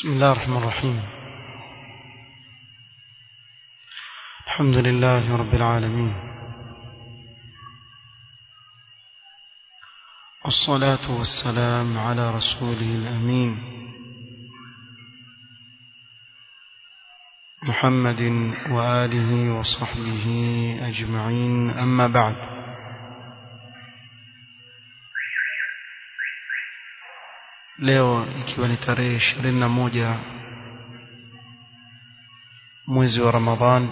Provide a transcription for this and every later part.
بسم الله الرحمن الرحيم الحمد لله رب العالمين والصلاة والسلام على رسوله الأمين محمد وآله وصحبه أجمعين أما بعد leo ikiwa ni tarehe ishirini na moja mwezi wa Ramadhan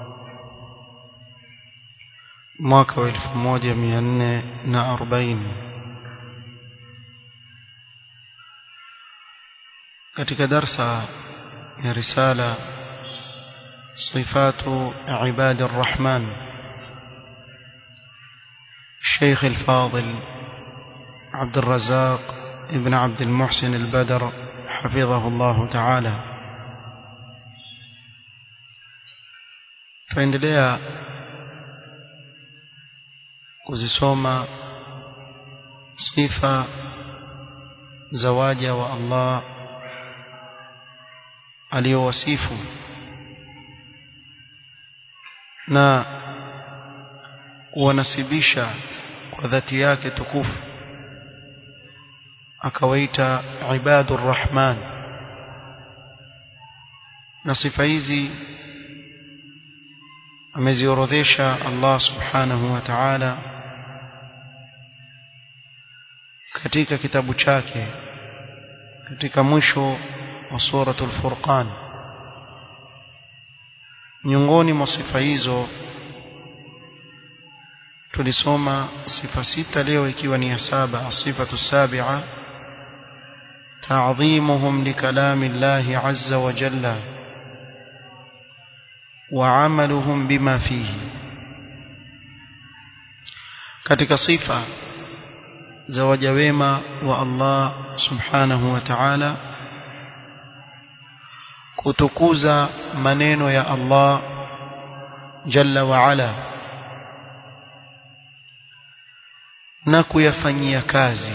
mwaka wa elfu moja mia nne na arobaini katika darsa ya risala صفات عباد الرحمن الشيخ الفاضل عبد الرزاق ابن عبد المحسن البدر حفظه الله تعالى tuendelea kuzisoma sifa za waja wa Allah aliyowasifu na kuwanasibisha kwa dhati yake tukufu akawaita ibadur rahman na sifa hizi ameziorodhesha Allah subhanahu wa ta'ala katika kitabu chake katika mwisho wa suratul furqan miongoni mwa sifa hizo tulisoma sifa sita leo ikiwa ni ya saba asifatu sabia تعظيمهم لكلام الله عز وجل وعملهم بما فيه katika sifa za waja wema wa Allah subhanahu wa ta'ala kutukuza maneno ya Allah jalla wa ala na kuyafanyia kazi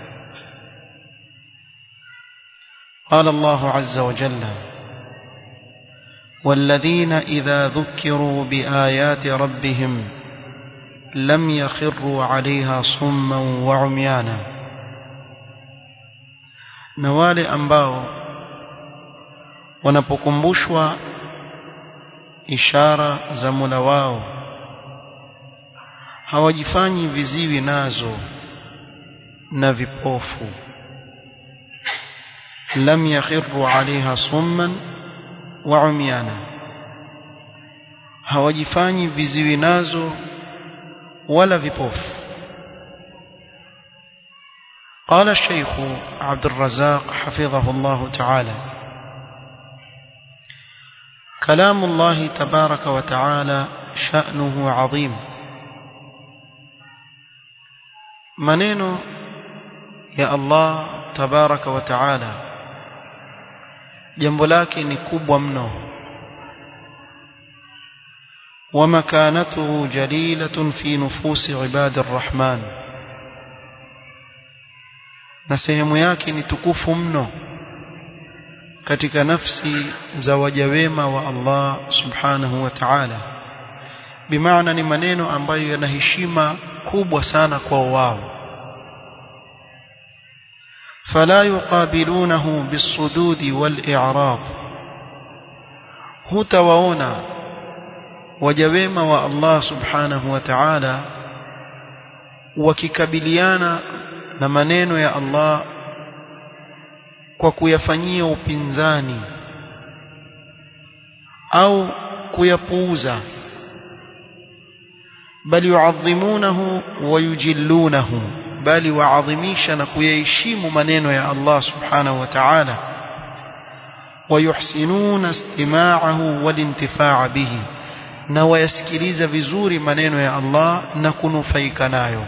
قال الله عز وجل والذين إذا ذكروا بآيات ربهم لم يخروا عليها صما وعميانا نوال أنباو wanapokumbushwa ishara za Mola wao hawajifanyi viziwi nazo na vipofu lam yakhiru alaiha summan wa umyana hawajifanyi viziwi nazo wala vipofu قال الشيخ عبد الرزاق حفظه الله تعالى كلام الله تبارك وتعالى شأنه عظيم منين يا الله تبارك وتعالى jambo lake ni kubwa mno ومكانته جليلة في نفوس عباد الرحمن na sehemu yake ni tukufu mno katika nafsi za waja wema wa Allah subhanahu wa ta'ala bimaana ni maneno ambayo yana heshima kubwa sana kwa wao فلا يقابلونه بالصدود والإعراض hutawaona waja wema wa Allah subhanahu wa ta'ala wakikabiliana na maneno ya Allah kwa kuyafanyia upinzani au kuyapuuza bali yuadhimunahu wa yujillunahu bali waadhimisha na kuyaheshimu maneno ya Allah subhanahu wa ta'ala wayuhsinuna istima'ahu walintifaa bihi na wayasikiliza vizuri maneno ya Allah na kunufaika nayo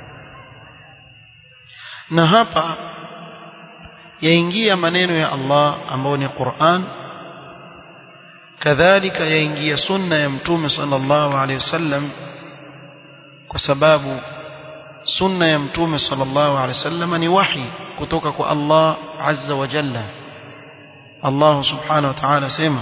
na hapa yaingia maneno ya Allah ambayo ni Qur'an kadhalika yaingia sunna ya mtume sallallahu alaihi wasallam kwa sababu sunna ya mtume sallallahu alaihi wasallam ni wahi kutoka kwa Allah azza wa jalla Allah subhanahu wa ta'ala sema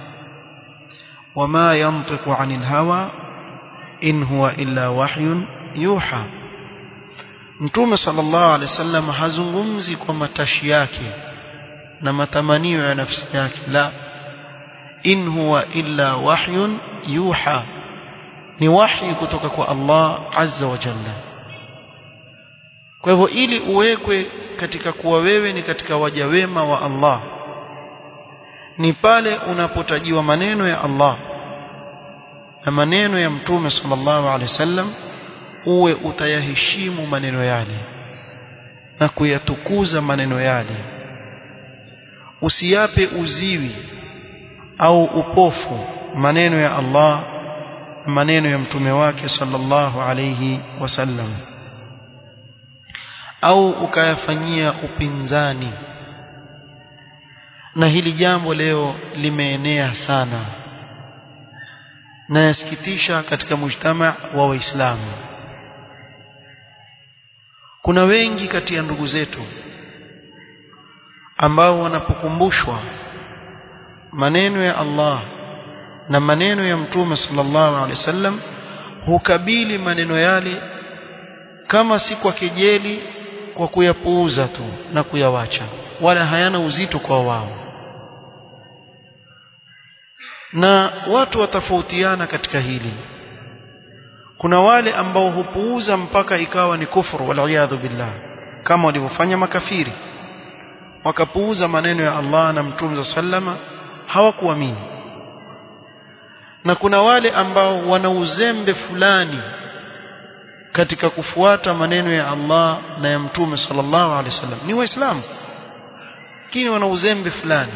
wama yantiqu 'anil hawa in huwa illa wahyun yuha Mtume sallallahu alaihi wasallam hazungumzi kwa matashi yake na matamanio ya nafsi yake la in huwa illa wahyun yuha ni wahi kutoka kwa Allah azza wa jalla kwa hivyo ili uwekwe katika kuwa wewe ni katika waja wema wa Allah ni pale unapotajiwa maneno ya Allah na maneno ya mtume sallallahu alaihi wasallam uwe utayaheshimu maneno yale na kuyatukuza maneno yale usiyape uziwi au upofu maneno ya Allah maneno ya mtume wake sallallahu alayhi wasallam au ukayafanyia upinzani na hili jambo leo limeenea sana na yasikitisha katika mujtama wa waislamu kuna wengi kati ya ndugu zetu ambao wanapokumbushwa maneno ya Allah na maneno ya mtume sallallahu alaihi wasallam hukabili maneno yale kama si kwa kejeli kwa kuyapuuza tu na kuyawacha wala hayana uzito kwa wao na watu watafautiana katika hili kuna wale ambao hupuuza mpaka ikawa ni kufuru waliyadhu billah kama walivyofanya makafiri wakapuuza maneno ya Allah na mtume sallama hawakuamini na kuna wale ambao wana uzembe fulani katika kufuata maneno ya Allah na ya mtume sallallahu alaihi wasallam ni waislamu lakini wana uzembe fulani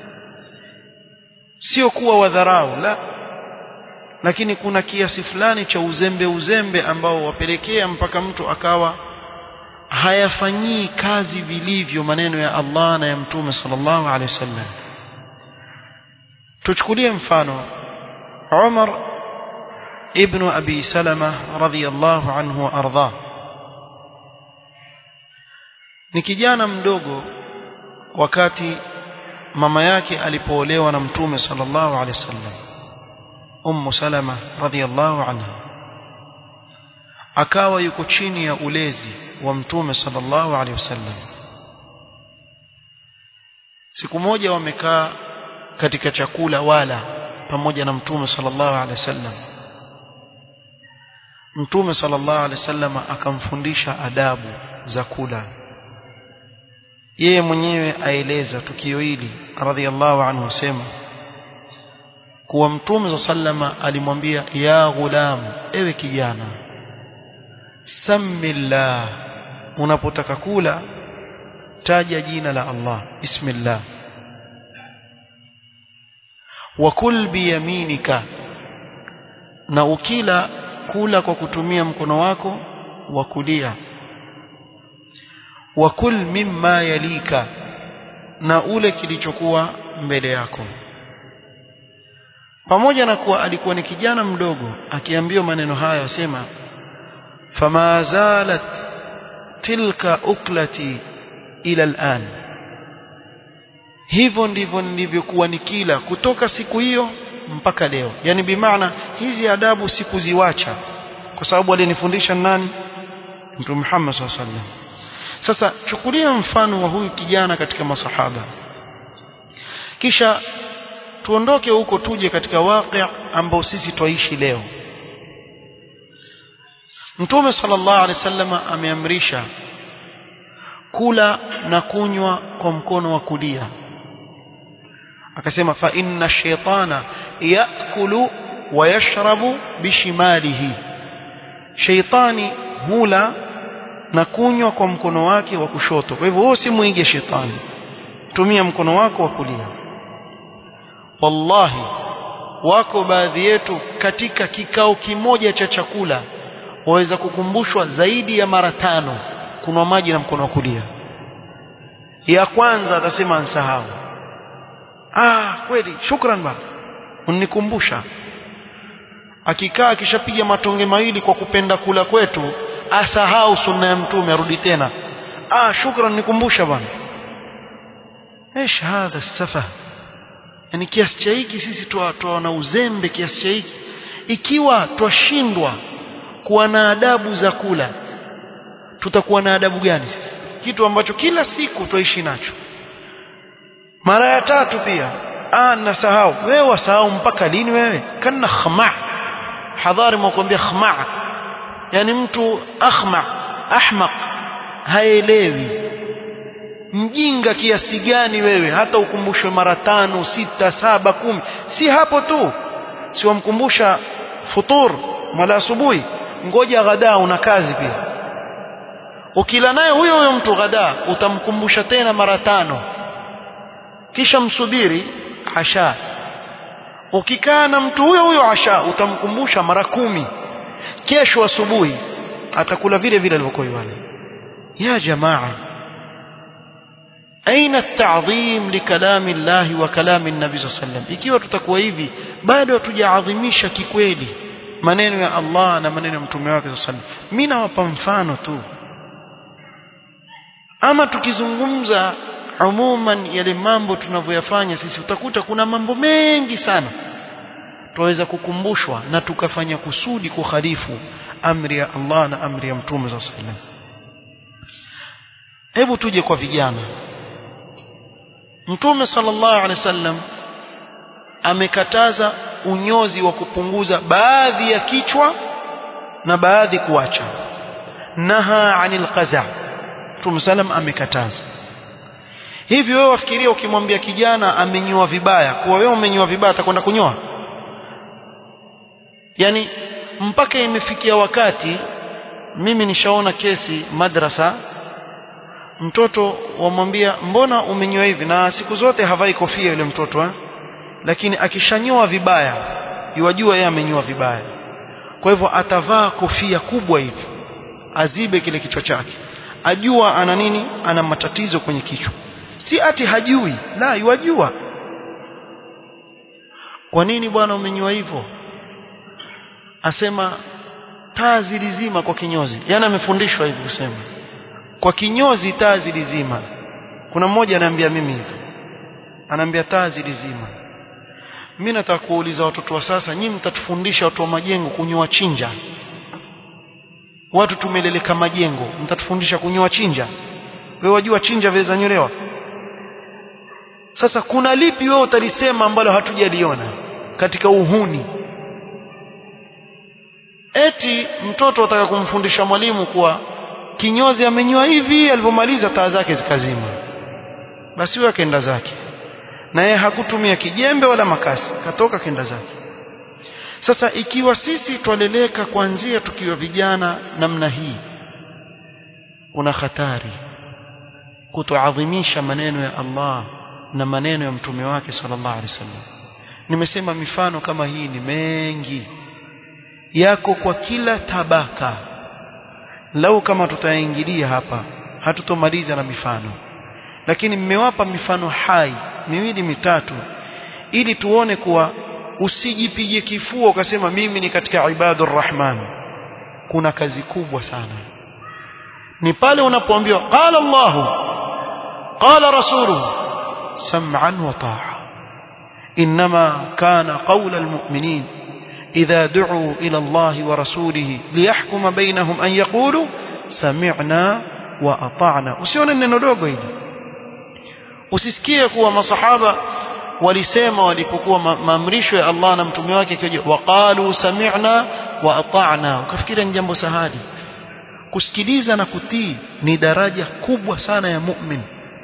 sio kuwa wadharau la lakini kuna kiasi fulani cha uzembe uzembe ambao wapelekea mpaka mtu akawa hayafanyii kazi vilivyo maneno ya Allah na ya mtume sallallahu alaihi wasallam tuchukulie mfano Umar ibn Abi Salama radhiyallahu anhu wa ardha ni kijana mdogo wakati mama yake alipoolewa na mtume sallallahu alaihi wasallam Ummu Salama radhiyallahu anha akawa yuko chini ya ulezi wa mtume sallallahu alaihi wasallam siku moja wamekaa katika chakula wala pamoja na mtume sallallahu alaihi wasallam mtume sallallahu alaihi wasallam akamfundisha adabu za kula yeye mwenyewe aeleza tukio hili radhiallahu anhu sema kuwa mtume sallama alimwambia ya ghulam ewe kijana samillah unapotaka kula taja jina la Allah bismillah wakul biyaminika na ukila kula kwa kutumia mkono wako wa kulia wakul mimma yalika na ule kilichokuwa mbele yako pamoja na kuwa alikuwa ni kijana mdogo akiambiwa maneno haya asema fama zalat tilka uklati ila al'an hivyo ndivyo nilivyokuwa nikila kutoka siku hiyo mpaka leo yani bimaana hizi adabu sikuziwacha kwa sababu alinifundisha nani mtume Muhammad sallallahu alaihi wasallam sasa chukulia mfano wa huyu kijana katika masahaba kisha tuondoke huko tuje katika waqi ambao sisi twaishi leo Mtume sallallahu alaihi wasallam ameamrisha kula na kunywa kwa mkono wa kulia akasema fa inna shaytana yakulu wa yashrabu bishimalihi shaytani hula na kunywa kwa mkono wake wa kushoto kwa hivyo wewe usimuige shetani tumia mkono wako wa kulia wallahi wako baadhi yetu katika kikao kimoja cha chakula waweza kukumbushwa zaidi ya mara tano kunwa maji na mkono wa kulia ya kwanza atasema ansahau ah kweli shukran baba unikumbusha akikaa akishapiga matonge mawili kwa kupenda kula kwetu asahau sunna ya mtume arudi tena ah shukran nikumbusha bwana ايش هذا السفه yani kiasi cha hiki sisi twaona uzembe kiasi cha hiki ikiwa twashindwa kuwa na adabu za kula tutakuwa na adabu gani sisi kitu ambacho kila siku twaishi nacho mara ya tatu pia ah nasahau wewe wasahau mpaka lini wewe kana khama hadhari mwakwambia khama yani mtu akhma ahmaq haelewi mjinga kiasi gani wewe hata ukumbushwe mara tano sita saba kumi si hapo tu si wamkumbusha futur mala asubuhi ngoja ghadaa una kazi pia ukila naye huyo huyo mtu ghadaa utamkumbusha tena mara tano kisha msubiri asha ukikaa na mtu huyo huyo asha utamkumbusha mara kumi kesho asubuhi atakula vile vile alivyokuwa yule ya jamaa aina at-ta'dhim li kalami Allah wa kalami an-nabi sallam ikiwa tutakuwa hivi bado hatujaadhimisha kikweli maneno ya Allah na maneno ya mtume wake sallam mimi nawapa mfano tu ama tukizungumza umuman yale mambo tunavyoyafanya sisi utakuta kuna mambo mengi sana tuweza kukumbushwa na tukafanya kusudi kukhalifu amri ya Allah na amri ya mtume sallallahu alaihi wasallam hebu tuje kwa vijana mtume sallallahu alaihi wasallam amekataza unyozi wa kupunguza baadhi ya kichwa na baadhi kuacha naha anil qaza mtume sallam amekataza hivi wewe wafikiria ukimwambia kijana amenyoa vibaya kuwa wewe umenyoa vibaya atakwenda kunyoa yani mpaka imefikia wakati mimi nishaona kesi madrasa mtoto wamwambia mbona umenyoa hivi na siku zote havai kofia yule mtoto eh? lakini akishanyoa vibaya iwajua yeye amenyoa vibaya kwa hivyo atavaa kofia kubwa hivi azibe kile kichwa chake ajua ana nini ana matatizo kwenye kichwa si ati hajui la yuwajua kwa nini bwana umenyoa hivyo asema taa zilizima kwa kinyozi yani amefundishwa hivi kusema kwa kinyozi taa zilizima kuna mmoja ananiambia mimi hivi anaambia taa zilizima mimi nataka kuuliza watoto wa sasa nyinyi mtatufundisha watu wa majengo kunyoa chinja watu tumeleleka majengo mtatufundisha kunyoa chinja wewe wajua chinja waweza nyolewa sasa kuna lipi wewe utalisema ambalo hatujaliona katika uhuni eti mtoto ataka kumfundisha mwalimu kuwa kinyozi amenyoa hivi alipomaliza taa zake zikazima basi huyo akaenda zake na yeye hakutumia kijembe wala makasi katoka kenda zake sasa ikiwa sisi twaleleka kuanzia tukiwa vijana namna hii kuna hatari kutoadhimisha maneno ya Allah na maneno ya mtume wake sallallahu alaihi wasallam nimesema mifano kama hii ni mengi yako kwa kila tabaka lau kama tutaingilia hapa hatutomaliza na mifano lakini mmewapa mifano hai miwili mitatu ili tuone kuwa usijipige kifua ukasema mimi ni katika ibadur rahman kuna kazi kubwa sana ni pale unapoambiwa qala Allahu qala rasuluhu sam'an wa ta'a inma kana qawla almu'minin إذا دعوا إلى الله ورسوله ليحكم بينهم أن يقولوا سمعنا وأطعنا usione neno dogo hili usisikie kuwa masahaba walisema walipokuwa maamrisho ya Allah na mtume wake ikija waqalu sami'na wa ata'na ukafikiri ni jambo sahali kusikiliza na kutii ni daraja kubwa sana ya mu'min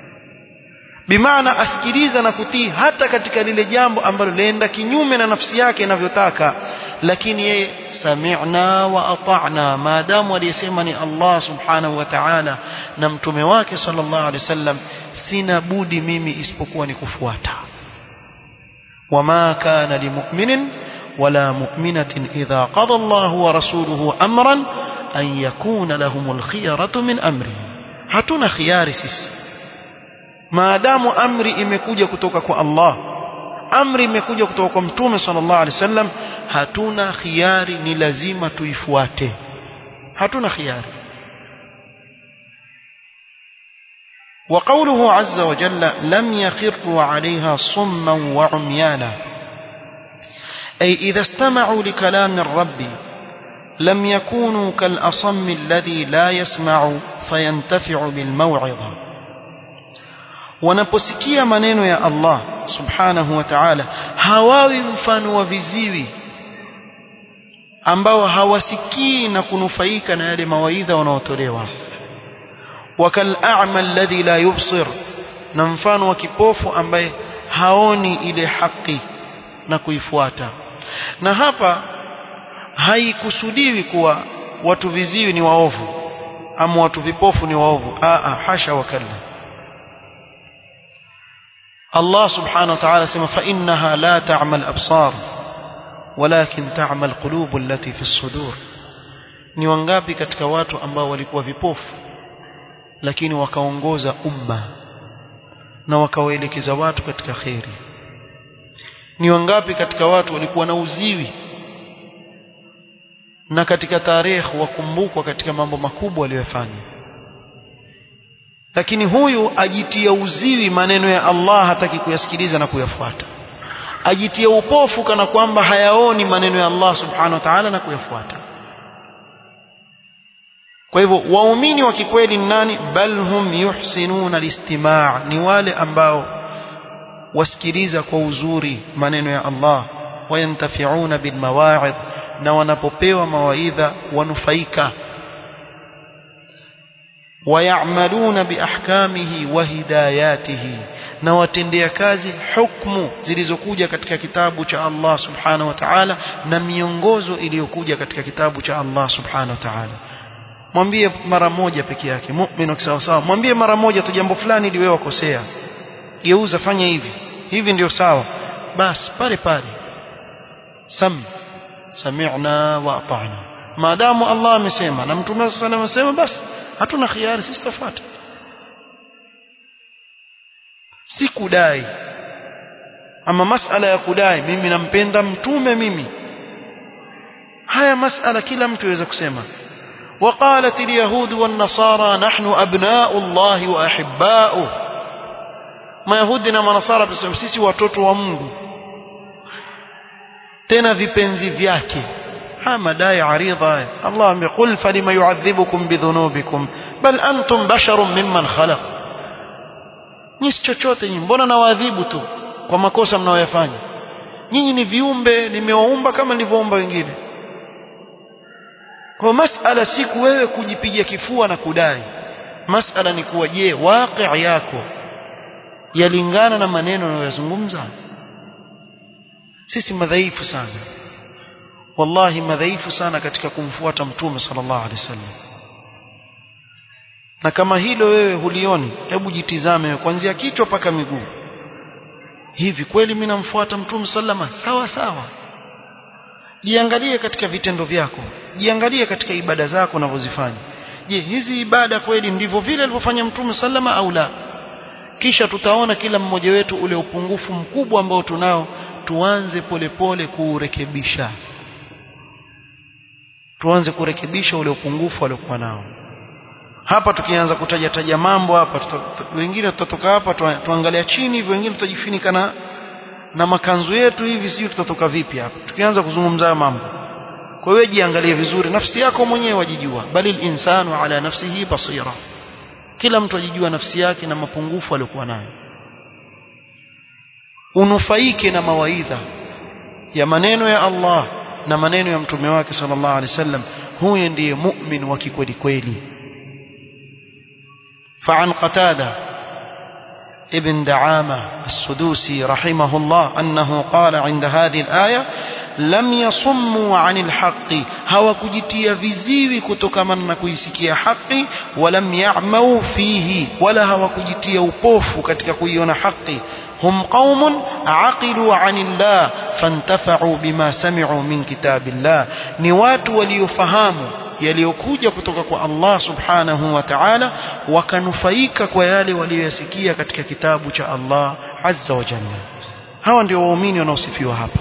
bimaana asikiliza na kutii hata katika lile jambo ambalo lenda kinyume na nafsi yake inavyotaka lakini yeye sami'na wa ata'na maadamu aliyesema ni Allah subhanahu wa ta'ala na mtume wake sallallahu alaihi wasallam sina budi mimi isipokuwa ni kufuata wama kana limu'minin wala mu'minatin idha qada Allahu wa rasuluhu amran an yakuna lahumul khiyaratu min amri hatuna khiyari sisi maadamu amri imekuja kutoka kwa Allah amri imekuja kutoka kwa mtume sallallahu alaihi wasallam hatuna khiari ni lazima tuifuate hatuna khiari وقوله عز وجل لم يخروا عليها صما وعميانا أي إذا استمعوا لكلام الرب لم يكونوا كالأصم الذي لا يسمع فينتفع بالموعظة wanaposikia maneno ya Allah subhanahu wa ta'ala hawawi mfano wa viziwi ambao hawasikii na kunufaika na yale mawaidha wanaotolewa wakal a'ma alladhi la yubsir na mfano wa kipofu ambaye haoni ile haki na kuifuata na hapa haikusudiwi kuwa watu viziwi ni waovu ama watu vipofu ni waovu aa hasha wakalla Allah subhanahu wa ta'ala sema fa innaha la ta'mal absar walakin ta'mal qulub allati fi as-sudur ni wangapi katika watu ambao walikuwa vipofu lakini wakaongoza umma na wakawaelekeza watu katika khairi ni wangapi katika watu walikuwa na uziwi na katika tarehe wakumbukwa katika mambo makubwa aliyofanya lakini huyu ajitia uziwi maneno ya Allah hataki kuyasikiliza na kuyafuata ajitia upofu kana kwamba hayaoni maneno ya Allah subhanahu wa ta'ala na kuyafuata kwa hivyo waumini wa kikweli ni nani bal hum yuhsinuna listimaa ni wale ambao wasikiliza kwa uzuri maneno ya Allah wayantafiuna bilmawa'idh na wanapopewa mawaidha wanufaika wayamaluna biahkamihi wa hidayatihi na watendea kazi hukumu zilizokuja katika kitabu cha Allah subhanahu wa ta'ala na miongozo iliyokuja katika kitabu cha Allah subhanahu wa ta'ala mwambie mara moja peke yake muumini sawa sawa mwambie mara moja tu jambo fulani ili wewe wakosea geuza fanya hivi hivi ndio sawa basi pale pale sam sami'na wa ata'na maadamu Allah amesema na mtume sallallahu alayhi wasallam basi hatuna khiari sisi tufuata si kudai ama masala ya kudai mimi nampenda mtume mimi haya masala kila mtu yaweza kusema وقالت اليهود والنصارى نحن أبناء الله وأحباؤه ما يهودنا ونصارى بسبب sisi watoto wa Mungu tena vipenzi vyake haya madai aridha Allah amekul falima yuadhibukum bidhunubikum bal antum basharun mimman khalaq nyinyi chochote nyinyi mbona nawaadhibu tu kwa makosa mnayoyafanya nyinyi ni viumbe nimewaumba kama nilivyoumba wengine kwa masala si wewe kujipiga kifua na kudai masala ni kuwa je waqi yako yalingana na maneno unayozungumza sisi madhaifu sana wallahi madhaifu sana katika kumfuata mtume sallallahu alaihi wasallam na kama hilo wewe hulioni hebu jitizame kuanzia kichwa paka miguu hivi kweli mimi namfuata mtume sallama sawa sawa jiangalie katika vitendo vyako jiangalie katika ibada zako unavyozifanya je hizi ibada kweli ndivyo vile alivyofanya mtume sallama au la kisha tutaona kila mmoja wetu ule upungufu mkubwa ambao tunao tuanze polepole kuurekebisha tuanze kurekebisha ule upungufu aliokuwa nao hapa tukianza kutaja taja mambo hapa tuta, wengine tutatoka hapa tuangalia chini hivyo wengine tutajifunika na na makanzu yetu hivi sijui tutatoka vipi hapa tukianza kuzungumza mambo kwa hiyo jiangalie vizuri nafsi yako mwenyewe wajijua bali insanu ala nafsihi basira kila mtu ajijua nafsi yake na mapungufu aliyokuwa nayo unufaike na mawaidha ya maneno ya Allah na maneno ya mtume wake sallallahu alaihi wasallam huyo ndiye mu'min wa kikweli kweli فعن قتادة ابن دعامة السدوسي رحمه الله أنه قال عند هذه الآية لم يصموا عن الحق هوا كجتيا viziwi kutokamana na kuisikia haki ولم يعموا فيه ولا هوا كجتيا upofu katika kuiona haki هم قوم عقلوا عن الله فانتفعوا بما سمعوا من كتاب الله ni watu waliofahamu yaliyokuja kutoka kwa Allah subhanahu wa ta'ala wakanufaika kwa yale waliyosikia katika kitabu cha Allah azza wa jalla hawa ndio waumini wanaosifiwa hapa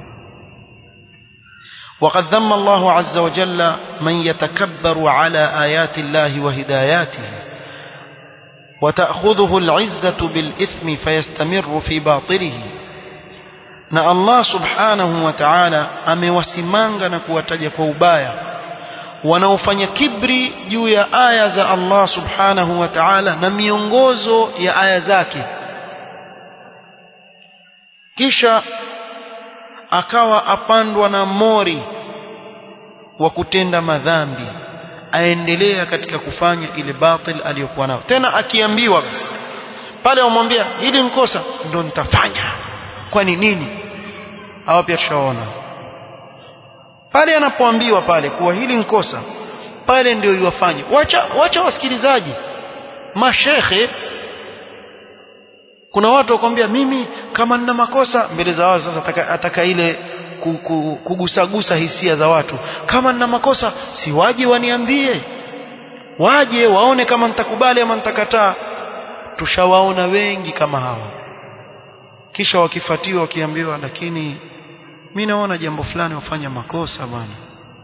وقد ذم الله عز وجل من يتكبر على آيات الله وهداياته وتأخذه العزة بالإثم فيستمر في باطله na Allah subhanahu wa ta'ala amewasimanga na kuwataja kwa ubaya wanaofanya kibri juu ya aya za Allah subhanahu wa ta'ala na miongozo ya aya zake kisha akawa apandwa na mori wa kutenda madhambi aendelea katika kufanya ile batil aliyokuwa nayo tena akiambiwa basi pale wamwambia hili nkosa ndo nitafanya kwani nini hawa pia tushaona pale anapoambiwa pale kuwa hili nkosa pale ndio iwafanye wacha wacha wasikilizaji mashekhe kuna watu wakwambia mimi kama nina makosa mbele za watu sasa ataka, ataka ile kugusagusa hisia za watu kama nina makosa si waje waniambie waje waone kama nitakubali ama nitakataa tushawaona wengi kama hawa kisha wakifatiwa wakiambiwa lakini mimi naona jambo fulani wafanya makosa bwana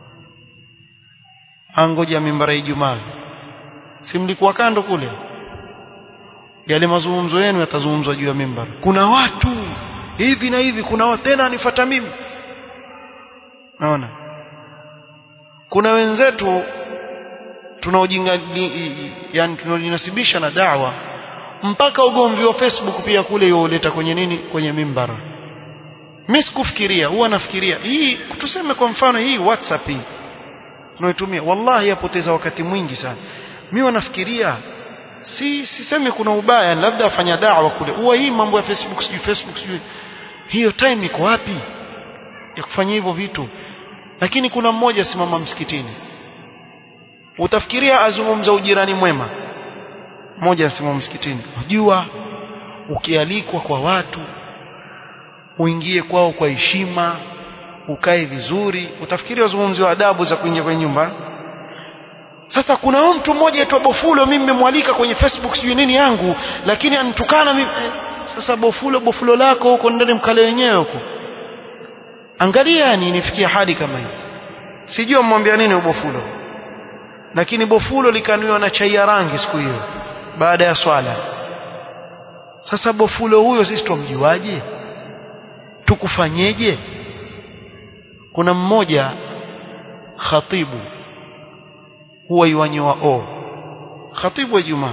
angoja mimbara Ijumaa si mlikuwa kando kule yale mazungumzo yenu yatazungumzwa juu ya mimbara kuna watu hivi na hivi kuna watu tena anifuata mimi naona kuna wenzetu tunaojinga yani tunaojinasibisha na dawa mpaka ugomvi wa Facebook pia kule yoleta kwenye nini kwenye mimbara mimi sikufikiria huwa nafikiria hii tuseme kwa mfano hii WhatsApp hii tunayotumia wallahi yapoteza wakati mwingi sana mimi wanafikiria si sisemi kuna ubaya labda afanya dawa kule huwa hii mambo ya Facebook sijui Facebook sijui hiyo time iko wapi ya kufanya hivyo vitu lakini kuna mmoja simama msikitini utafikiria azungumza ujirani mwema mmoja asimama msikitini unajua ukialikwa kwa watu uingie kwao kwa heshima ukae vizuri utafikiri wazungumzi wa adabu za kuingia kwenye nyumba sasa kuna mtu mmoja aitwa Bofulo mimi nimemwalika kwenye Facebook sijui nini yangu lakini anitukana mimi eh, sasa Bofulo Bofulo lako huko ndani mkale wenyewe huko angalia yani nifikia hadi kama hiyo sijui mmwambia nini Bofulo lakini Bofulo likaniwa na chai ya rangi siku hiyo baada ya swala sasa Bofulo huyo sisi tumjuaje tukufanyeje kuna mmoja khatibu huwa yuanyoa o khatibu wa Ijumaa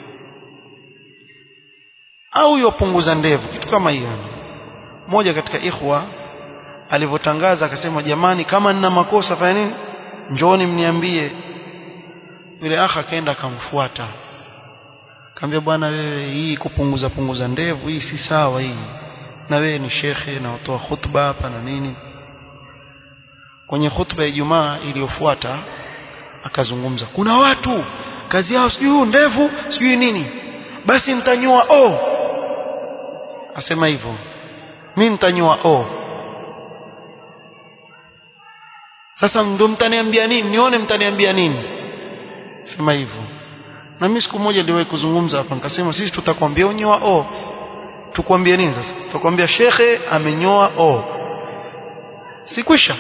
au yopunguza ndevu kitu kama hiyo mmoja katika ikhwa alivyotangaza akasema jamani kama nina makosa fanya nini njooni mniambie yule akha akaenda akamfuata akamwambia bwana wewe hii kupunguza punguza ndevu hii si sawa hii na wewe ni shekhe na utoa khutba hapa na nini kwenye khutba ya Ijumaa iliyofuata akazungumza kuna watu kazi yao sijui ndevu sijui nini basi mtanyoa o asema hivyo mimi mtanyoa o sasa ndo mtaniambia nini nione mtaniambia nini sema hivyo na mimi siku moja niliwahi kuzungumza hapa nikasema sisi tutakwambia unyoa o tukwambie nini sasa tutakwambia shekhe amenyoa o sikwisha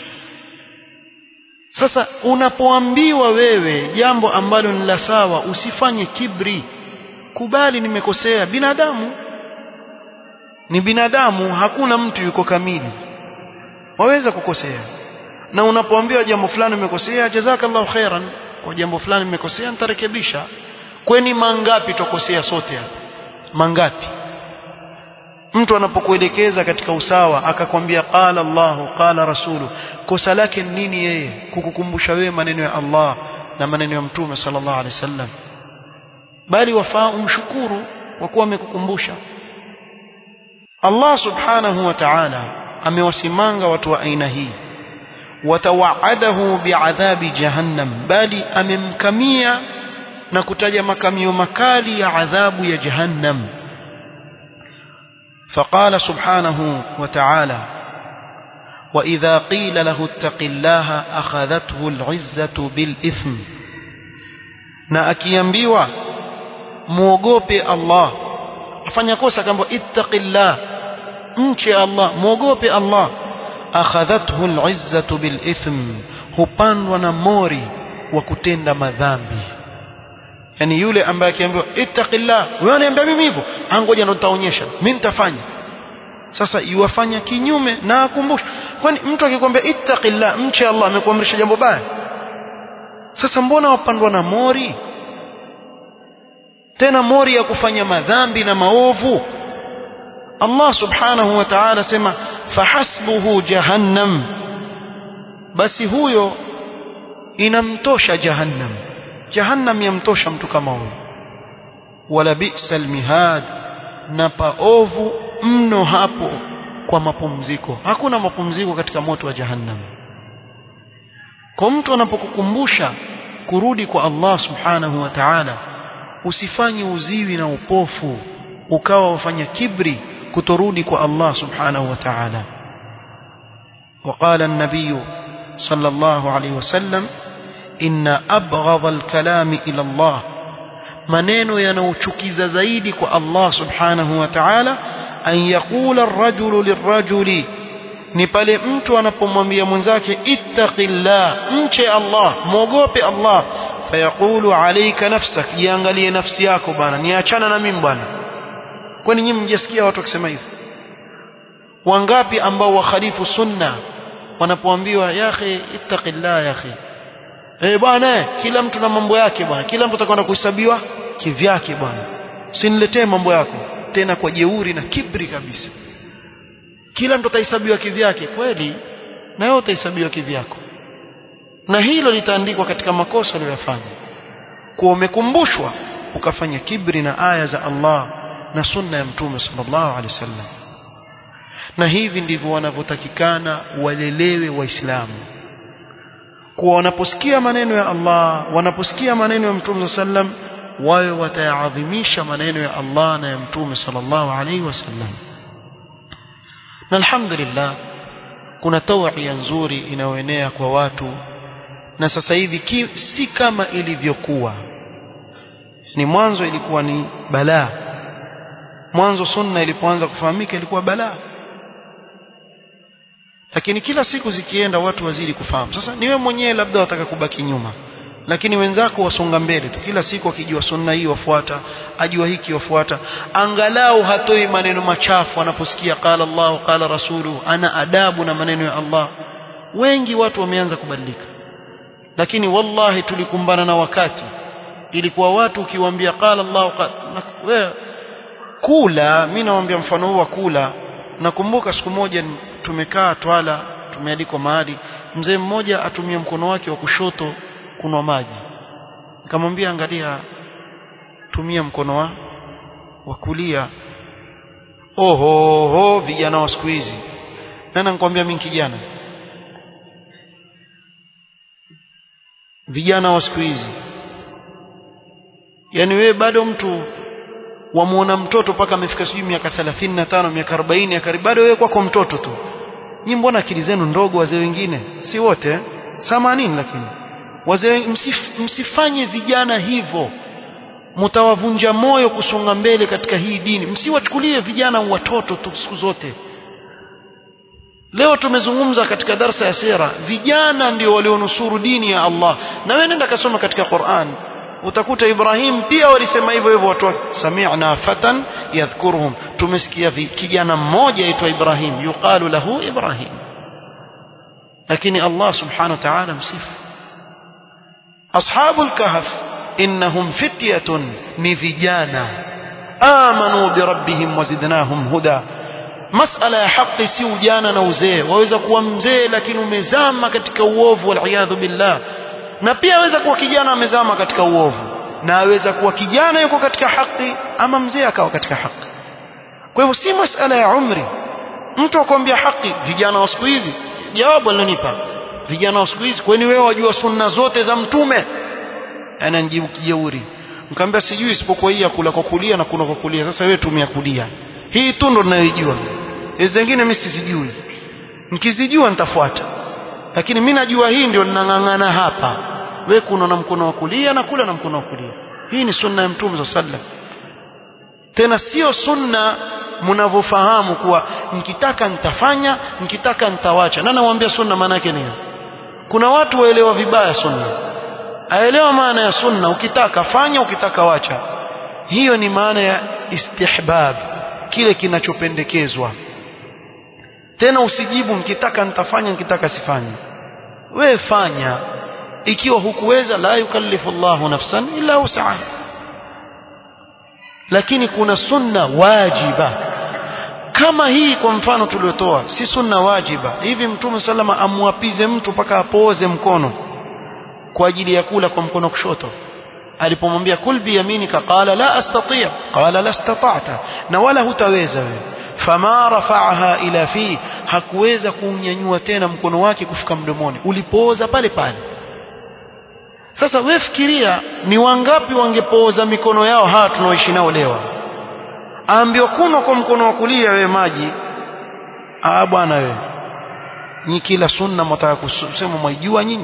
sasa unapoambiwa wewe jambo ambalo ni la sawa usifanye kibri kubali nimekosea binadamu ni binadamu hakuna mtu yuko kamili waweza kukosea na unapoambiwa jambo fulani umekosea jazakallahu khairan kwa jambo fulani nimekosea nitarekebisha kweni mangapi tokosea sote hapa mangapi mtu anapokuelekeza katika usawa akakwambia qala Allahu qala rasulu kosa lake nini yeye kukukumbusha wewe maneno ya Allah na maneno ya mtume sallallahu alaihi wasallam bali wafaa umshukuru kwa kuwa amekukumbusha Allah subhanahu wa ta'ala amewasimanga watu wa aina hii watawaadahu biadhabi jahannam bali amemkamia na kutaja makamio makali ya adhabu ya jahannam فقال سبحانه وتعالى وإذا قيل له اتق الله أخذته العزة بالإثم na akiambiwa muogope Allah afanya kosa kama ittaqillah mche Allah muogope Allah akhadhathu al'izzatu bilithm hupandwa na mori wa kutenda madhambi yani yule ambaye akiambiwa ittaqillah wewe unaniambia mimi hivyo angoja ndo nitaonyesha mimi nitafanya sasa yuwafanya kinyume na akumbusha kwani mtu akikwambia ittaqillah mche Allah amekuamrisha jambo baya sasa mbona wapandwa na mori tena mori ya kufanya madhambi na maovu Allah subhanahu wa ta'ala sema fahasbuhu jahannam basi huyo inamtosha jahannam jahannam yamtosha mtu kama huyo wala bi'sal mihad na paovu mno hapo kwa mapumziko hakuna mapumziko katika moto wa jahannam kwa mtu anapokukumbusha kurudi kwa Allah subhanahu wa ta'ala usifanye uziwi na upofu ukawa wafanya kibri kutorudi kwa Allah subhanahu wa ta'ala وقال النبي صلى الله عليه وسلم إن أبغض الكلام إلى الله maneno yanayochukiza zaidi kwa Allah subhanahu wa ta'ala an yaqula ar-rajulu lirrajuli ni pale mtu anapomwambia mwenzake ittaqillah mche Allah muogope Allah fayaqulu alayka nafsak jiangalie nafsi yako bwana niachana na mimi bwana kwani nyinyi mjasikia watu wakisema hivyo wangapi ambao wakhalifu sunna wanapoambiwa ya akhi ittaqillah ya akhi eh bwana kila mtu na mambo yake bwana kila mtu atakwenda kuhesabiwa kivyake bwana usiniletee mambo yako tena kwa jeuri na kibri kabisa kila mtu atahesabiwa kivyake kweli na wewe utahesabiwa kivyako na hilo litaandikwa katika makosa uliyofanya kuwa umekumbushwa ukafanya kibri na aya za Allah na sunna ya mtume sallallahu alaihi wasallam na hivi ndivyo wanavyotakikana walelewe waislamu kuwa wanaposikia maneno ya Allah wanaposikia maneno ya mtume sallam wawe watayaadhimisha maneno ya Allah na ya mtume sallallahu alaihi wasallam na alhamdulillah kuna tawia nzuri inayoenea kwa watu na sasa hivi ki, si kama ilivyokuwa ni mwanzo ilikuwa ni balaa mwanzo sunna ilipoanza kufahamika ilikuwa balaa lakini kila siku zikienda watu wazidi kufahamu sasa niwe mwenyewe labda wataka kubaki nyuma lakini wenzako wasonga mbele tu kila siku akijua sunna hii wafuata ajua hiki wafuata angalau hatoi maneno machafu anaposikia qala Allah qala rasulu ana adabu na maneno ya Allah wengi watu wameanza kubadilika lakini wallahi tulikumbana na wakati ilikuwa watu ukiwaambia qala Allah wewe kula mimi nawaambia mfano huu wa kula nakumbuka siku moja tumekaa twala tumealikwa mahali mzee mmoja atumia mkono wake wa kushoto kunwa maji nikamwambia angalia tumia mkono wa wa kulia oho ho vijana wa siku hizi nani nikwambia mimi kijana vijana wa siku hizi yani wewe bado mtu wamuona mtoto mpaka amefika sijui miaka 35 miaka 40 akari bado wewe kwako mtoto tu nyi mbona akili zenu ndogo wazee wengine si wote samanini lakini wazee msif, msifanye vijana hivyo mtawavunja moyo kusonga mbele katika hii dini msiwachukulie vijana watoto tu siku zote leo tumezungumza katika darsa ya sera vijana ndio walionusuru dini ya Allah na wewe nenda kasoma katika Qur'an utakuta Ibrahim pia walisema hivyo hivyo watu wake sami'na fatan yadhkuruhum tumesikia kijana mmoja aitwa Ibrahim yuqalu lahu Ibrahim lakini Allah subhanahu wa ta'ala msifu ashabul kahf innahum fityatun ni vijana amanu birabbihim wazidnahum huda masala ya haki si ujana na uzee waweza kuwa mzee lakini umezama katika uovu wal billah na pia aweza kuwa kijana amezama katika uovu na aweza kuwa kijana yuko katika haki ama mzee akawa katika haki kwa hivyo si masala ya umri mtu akwambia haki vijana wa siku hizi jawabu alilonipa vijana wa siku hizi kwani wewe wajua sunna zote za mtume ananijibu kijeuri nikamwambia sijui isipokuwa hii ya kula kwa kulia na kuna kwa kulia sasa wewe tumia kulia hii tu ndo ninayoijua hizo zingine mimi sizijui nikizijua nitafuata lakini mimi najua hii ndio ninang'ang'ana hapa wewe kuna na mkono wa kulia na kula na mkono wa kulia hii ni sunna ya mtume sallam tena sio sunna mnavyofahamu kuwa nikitaka nitafanya nikitaka nitawacha na nawaambia sunna maana yake nini kuna watu waelewa vibaya sunna aelewa maana ya sunna ukitaka fanya ukitaka wacha hiyo ni maana ya istihbab kile kinachopendekezwa tena usijibu mkitaka nitafanya nikitaka sifanye wewe fanya ikiwa hukuweza la yukallifu Allahu nafsan illa wus'aha lakini kuna sunna wajiba kama hii kwa mfano tuliotoa si sunna wajiba hivi mtume salama amwapize mtu mpaka apooze mkono kwa ajili ya kula kwa mkono kushoto alipomwambia kul biyaminika qala la astati' qala la istata'ta na wala hutaweza wewe fama rafa'aha ila fi hakuweza kuunyanyua tena mkono wake kufika mdomoni ulipooza pale pale sasa wewe fikiria ni wangapi wangepooza mikono yao hawa tunaoishi nao leo aambiwa kunywa kwa mkono wa kulia wewe maji ah bwana wewe ni kila sunna mtaka kusema mwaijua nyinyi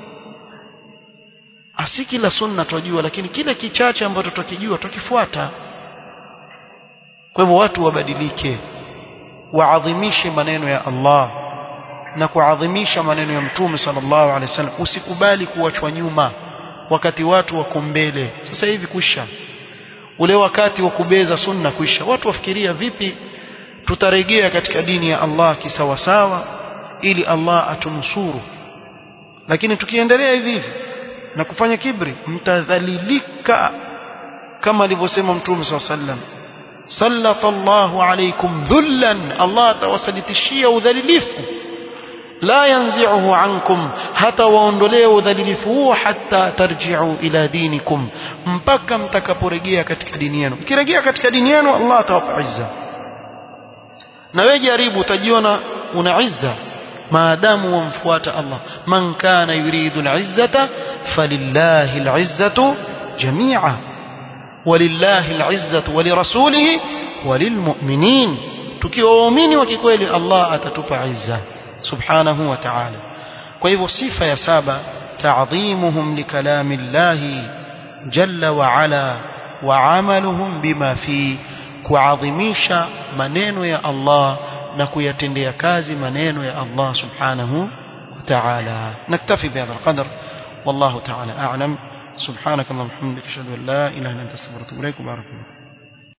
asi kila sunna twajua lakini kile kichache ambacho tukijua tukifuata kwa hivyo watu wabadilike waadhimishe maneno ya Allah na kuadhimisha maneno ya mtume sallallahu alaihi wasallam usikubali kuachwa nyuma wakati watu wako mbele sasa hivi kuisha ule wakati wa kubeza sunna kuisha watu wafikiria vipi tutarejea katika dini ya Allah kisawasawa ili Allah atunusuru lakini tukiendelea hivi hivi na kufanya kibri mtadhalilika kama alivyosema mtume sallallahu alaihi wasallam sallatallahu alaykum dhullan Allah atawasalitishia udhalilifu la yanzi'uhu ankum hata waondolee udhalilifu huo hata tarji'u ila dinikum mpaka mtakaporejea katika dini yenu mkirejea katika dini yenu Allah atawapa izza na wewe jaribu utajiona una izza maadamu wamfuata Allah man kana yuridu al-izzata falillahi al-izzatu jami'a walillahi al-izzatu walirasulihi walilmu'minin tukiwa waumini wa kikweli Allah atatupa izza subhanahu wa ta'ala kwa hivyo sifa ya saba ta'dhimuhum likalami Allah jalla wa ala wa amaluhum bima fi kuadhimisha maneno ya Allah na kuyatendea kazi maneno ya Allah subhanahu wa ta'ala naktafi bihadha alqadr wallahu ta'ala a'lam سبحانك اللهم وبحمدك اشهد ان لا اله الا انت استغفرك واتوب اليك وبارك